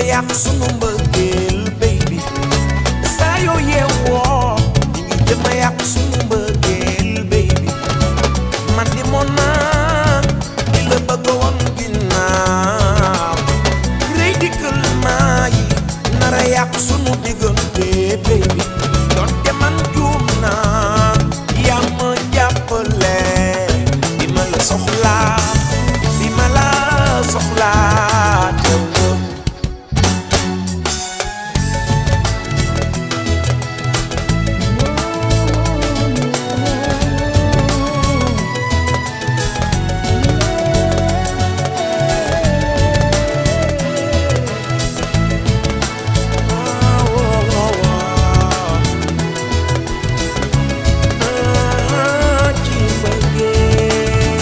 yàq sunu mbëggeel baby saa yoo yeewoo ñu ngi jëm a yàq sunu mbëggeel baby man di moon naa di la bëgg woon ginnaaw rëy dikkal maa yi nara yàq sunu diggante baby donte man juum naa yaa ma jàppale bi ma la soxlaa bi ma la soxlaa teew nga ci mbëggeel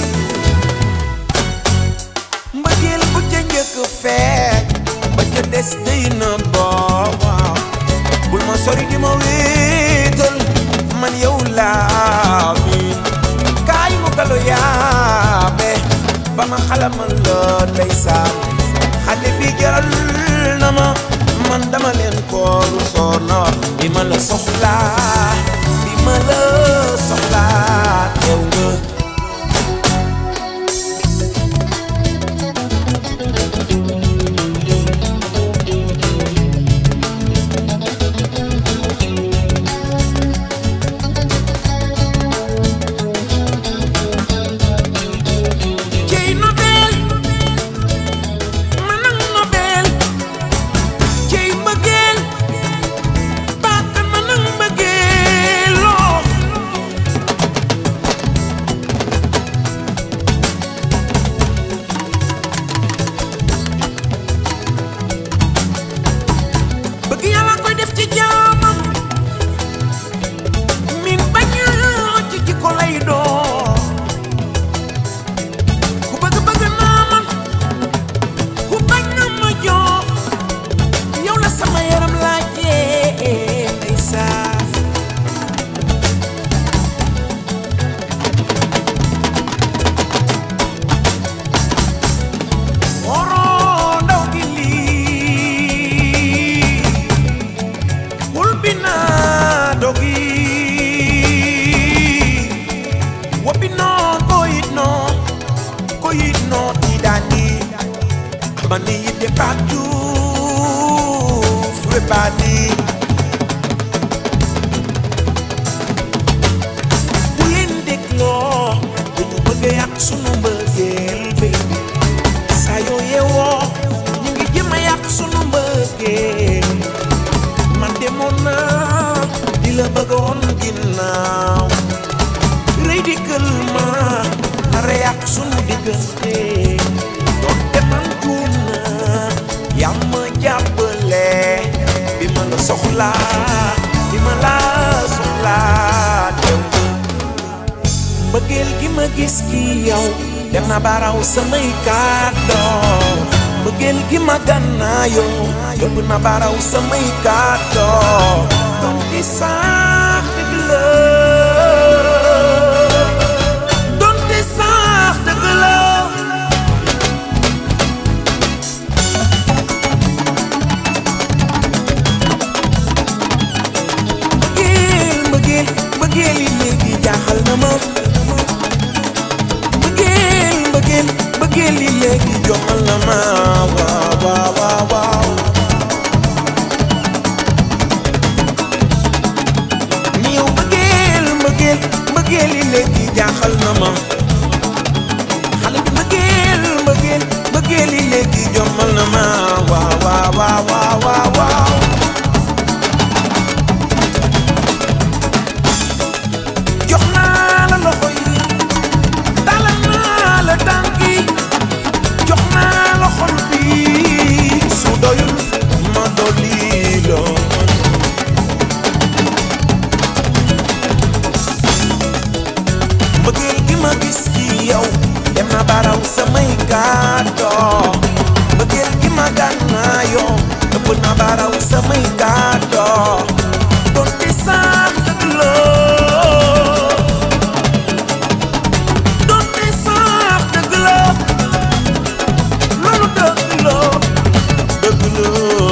mbëggeel bu ca njëkk feeñ ba ca des day na booba bul ma sori di ma wéetal man yow laa miin kaay mu galo yaabe ba ma xalamal la ndeysaan xale bi jaral na ma man dama leen kooru soo na wax bi ma la soxlaa bi ma la soxlaa teew nga cey nobel manang nobel cey mbëggeel baaka manang mbëggeel loo bëgg yàlla koy def ci jaamam min bañ ci jikko lay doon ku bëgg bëgg naa man ku bañ na ma jox yow la sama yaram laajee ndeysaan oro ndaw gi lii wul bi naa dogi wobi noo koyit noo koyit noo tidani amani yidde patu furebani bu leen dégloo dañu bëgg a yàq sunu mbëggeel baby saa yoo yeewoo ñu ngi jëm a yàq sunu mbëggeel man demoon naa di la bëggoon ginnaaw rëy dikkal ma nara yàq sunu diggante doonte man juum naa yaa ma jàppale bi ma la soxlaa bi ma la soxlaa teew nga mbëggeel gi ma gis ki yow dem na baraw samay kàddoo mbëggeel gi ma gànnaayoo yóbbu na baraw samay kàddoo doon di sax dëgg la doon di sax dëgg la mbëggeel mbëggeel mbëggeel yi léegi jaaxal na ma mbëggeel mbëggeel mbëggeel yi léegi joxal na ma waaw waaw waaw waaw ni yow mbëggeel mbëggeel mbëggeel yi léegi jaaxal na ma xale bi mbëggeel mbëggeel mbëggeel yi léegi joxal na ma waaw waaw waaw waaw waaw waaw jox naa la loxo yi dalal naa la tànk yi jox naa la xol bi su doyul ma dolli la mbëggeel gi ma gis ci yow dem na baraw samay kàddoo mbëggeel gi ma gànnaayoo ëpp na baraw samay kàddoo donte sax dëgg la donte sax dëgg la loolu dëgg la dëgg la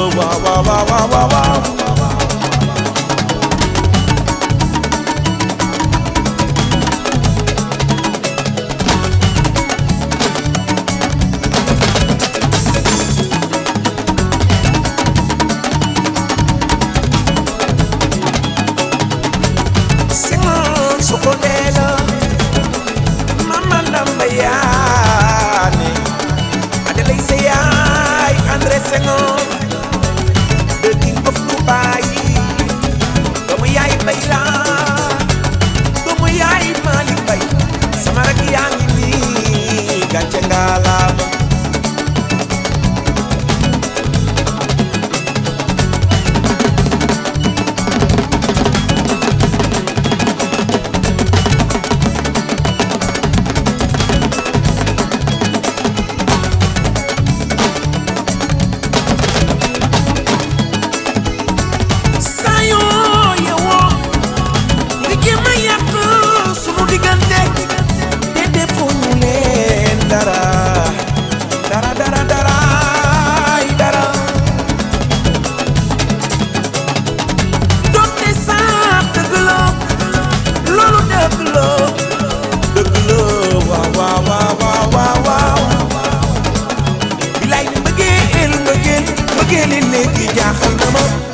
mbëggee li léegi jaaxal na ma